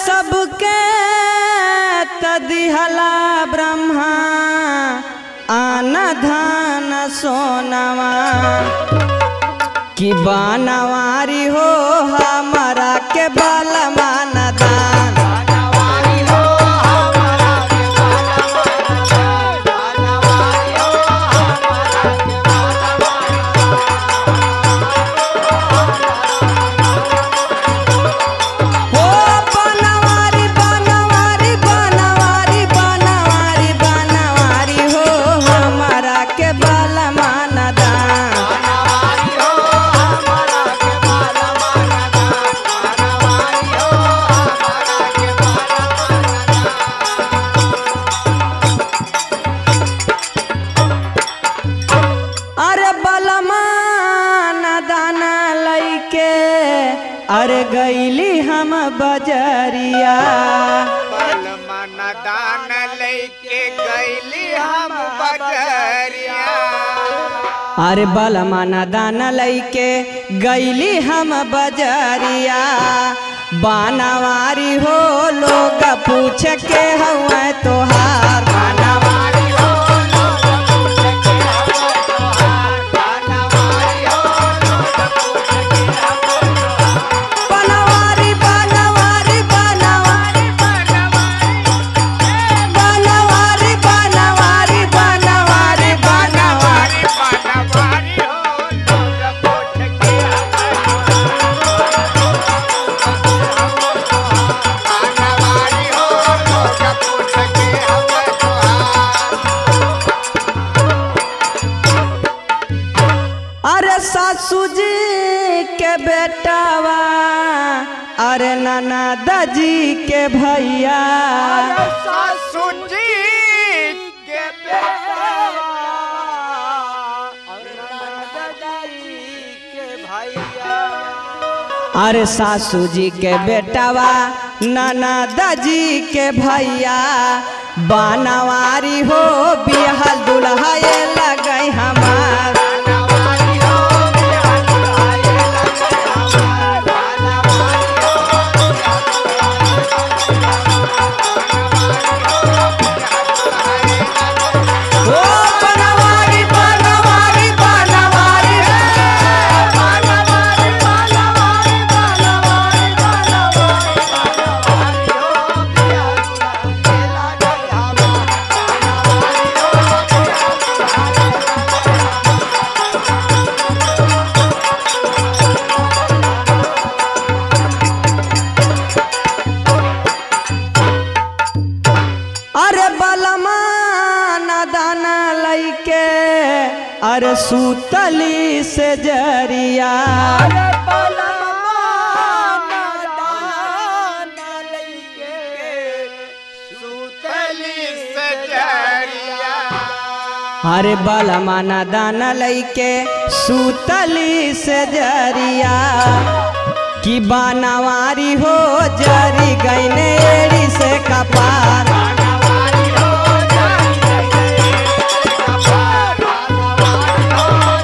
सबके तदिहला ब्रह्मा आन धान सोनवा कि बनवारी हो हमारा के बलमान दान हो बनवारी बनवारी बनवारी बनवारी बनवारी हो हमारा के बलमान दान अरे बलमान दाना लैके अरे गईली हम बजरिया बलमन दान लैके गैली हम बजरिया अरे बलमान दाना लैके गईली हम बजरिया बानावारी हो लोग पूछ के हुआ तोहार बनवारी हो लोग पूछ के हम तोहार बनवारी हो लोग पूछ के हम तोहार बनवारी बनवारी बनवारी बनवारी बनवारी बनवारी बनवारी बनवारी हो लोग पूछ के बनवारी हो लोग पूछ के हम तोहार अरे सासू जी के बेटावा अरे ननद जी के भैया सासू जी के बेटा और दादाजी के भैया अरे सासू जी के बेटावा ननद जी के भैया बनवारी हो बिहल दुल्हा ये लगई हमार बनवारी हो बिहार दुल्हाए लगे हमार बनवारी हो ओ बनवारी बनवारी बनवारी बनवारी बनवारी बनवारी बनवारी बनवारी हो बिहार दुल्हाए लगे हमार बनवारी हो अरे बलमा दाना लैके अरे सूतली से जरिया अरे बलमान दान लइके सुतली से जरिया अरे बलमा दाना लैके सूतली से जरिया कि बनवारी हो जरी गईने एड़ी से कपार बनवारी हो जाई गई कपार बनवारी हो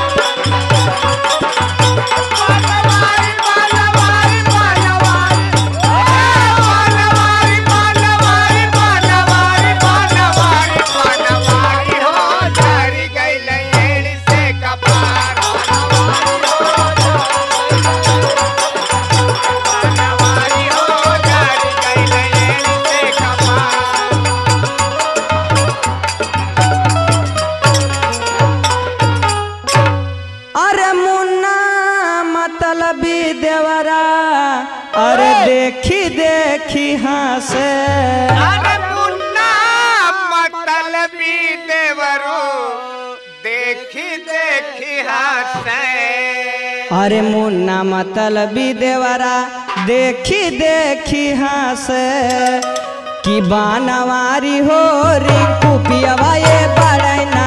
जाई बनवारी बनवारी बनवारी बनवारी बनवारी बनवारी बनवारी हो जारी गई लेड़ी से कपार बनवारी हो जारी गई लेड़ी से कपार अरे मुन्ना मतलबी देवरा अरे देखी देखी हंसे अरे मुन्ना मतलबी देवरो देखी देखी हंसे अरे मुन्ना मतलबी देवरा देखी देखी हंसे कि बानवारी हो रिंकू पियवा ये बड़ै ना